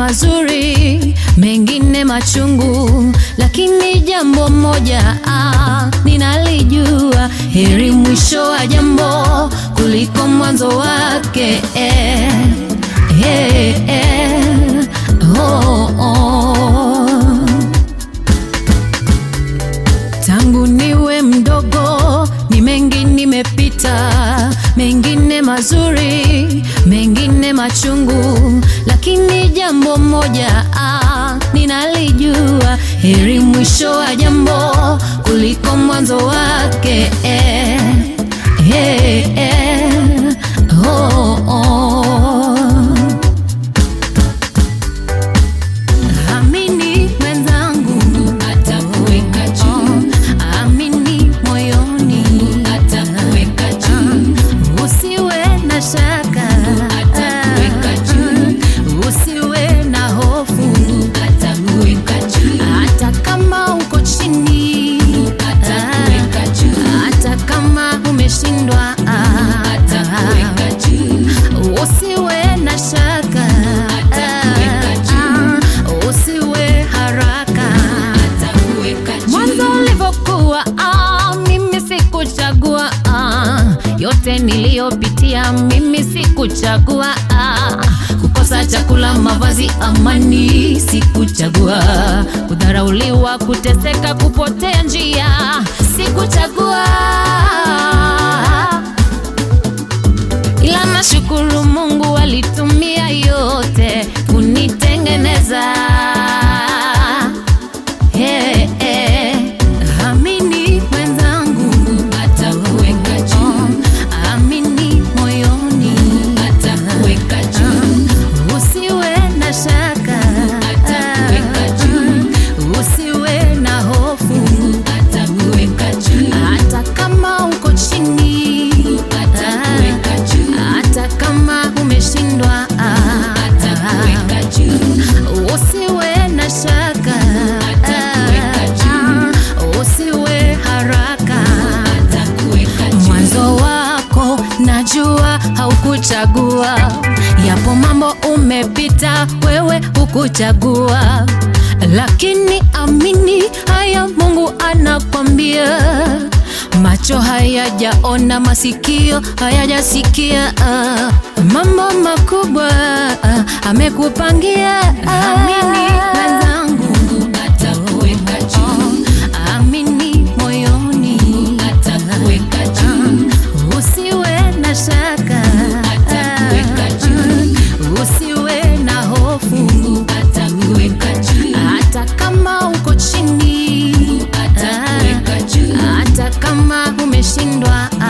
mazuri, mengine machungu, lakini jambo moja ah, ninalijua, heri mwisho wa jambo kuliko mwanzo wake eh, eh, eh, oh, oh. Tangu niwe mdogo ni mengi nimepita, mengine mazuri, mengine machungu, lakini jambo moja ah, ninalijua, heri mwisho wa jambo kuliko mwanzo wake eh, eh, eh, oh, oh. Amini mwenzangu, atakuweka juu. Amini moyoni, atakuweka juu. Usiwe na shaka, atakuweka juu. Usiwe na hofu, atakuweka juu. Hata kama uko chini, atakuweka juu. Hata kama umeshindwa, atakuweka juu. Usiwe na shaka, atakuweka juu. Usiwe haraka, atakuweka juu. Mwanzo ulivyokuwa, ah, mimi sikuchagua ah, yote niliyopitia mimi sikuchagua ah, kukosa chakula, mavazi, amani sikuchagua, kudharauliwa, kuteseka, kupotea njia sikuchagua ila nashukuru Mungu alitumia yote kunitengeneza. Hey, hey. Amini mwenzangu, atakuweka juu. Amini moyoni, atakuweka juu. Usiwe na shaka, atakuweka juu. Usiwe na hofu, atakuweka juu. Hata kama uko chini, atakuweka juu. Hata kama umeshindwa, atakuweka juu. Usiwe na shaka, atakuweka juu. Usiwe haraka, atakuweka juu. Mwanzo wako najua haukuchagua, yapo mambo umepita, wewe hukuchagua, lakini amini haya, Mungu anakwambia macho hayajaona, masikio hayajasikia, ah, mambo makubwa ah, amekupangia. Amini mwenzangu, atakuweka juu. Amini moyoni, atakuweka juu. Usiwe na shaka, atakuweka juu. Usiwe na hofu, atakuweka juu. Hata kama uko chini, atakuweka juu. Hata kama umeshindwa,